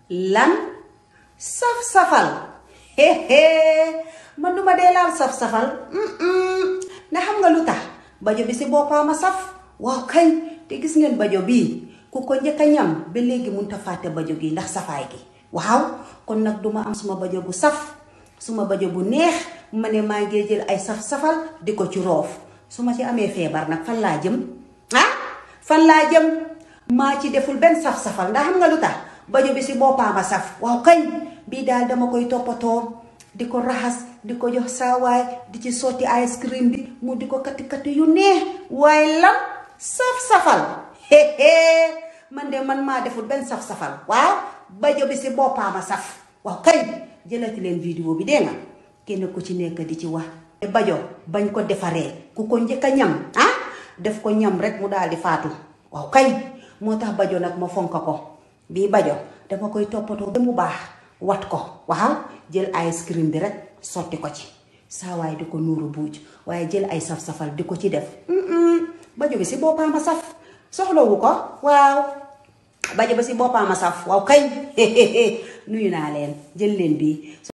lan saf-safal man duma dee laal saf-safal ndax xam nga lu tax bajo bi si boppam a saf waaw kañ te gis ngeen bajo bii ku ko njëkk a ñam ba léegi mun ta fàtte bajo gi ndax safaay gi waaw kon nag duma am suma bajo bu saf suma bajo bu neex ma ne maa ngi jël ay saf-safal di ko ci roof su ma ci amee feebar nag fan laa jëm ah fan laa jëm maa ci deful benn saf-safal ndax xam nga lu tax bajo bi si boppam a saf waaw kañ bii daal dama koy toppatoo di ko raxas di ko jox saawaay di ci sotti ice cream bi mu di ko kati kati yu neex waaye lam saf-safal man de man maa deful benn saf-safal waaw bajo bi si boppam a saf waaw kañ jëlati leen vidéo bi dee nga kenn ku ci nekk di ci wax bajo bañ ko defaree ku ko njëkk a ñam ah def ko ñam rek mu daal di faatu waaw kañ moo tax bajo nag ma fonk ko bii bajo dama koy toppatoo ba mu baax wat ko waaw jël ice cream bi rek sotti ko ci saawaay di ko nuuru buuj waaye jël ay saf-safal di ko ci def bajo bi si boppam a saf soxlawu ko waaw bajo bi si boppam a saf waaw kañ nuyu naa leen jël leen bii